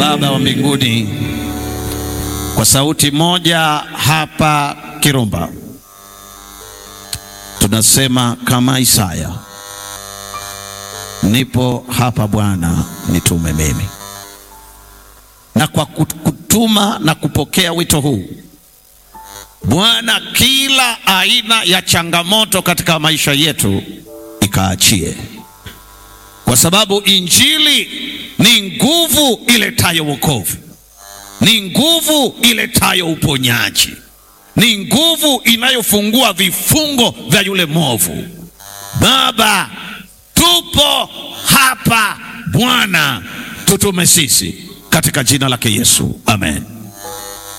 Baba wa mbinguni, kwa sauti moja hapa Kirumba tunasema kama Isaya, nipo hapa Bwana, nitume mimi. Na kwa kutuma na kupokea wito huu Bwana, kila aina ya changamoto katika maisha yetu ikaachie, kwa sababu injili ni nguvu iletayo wokovu, ni nguvu iletayo uponyaji, ni nguvu inayofungua vifungo vya yule mwovu. Baba, tupo hapa Bwana, tutume sisi katika jina lake Yesu, amen.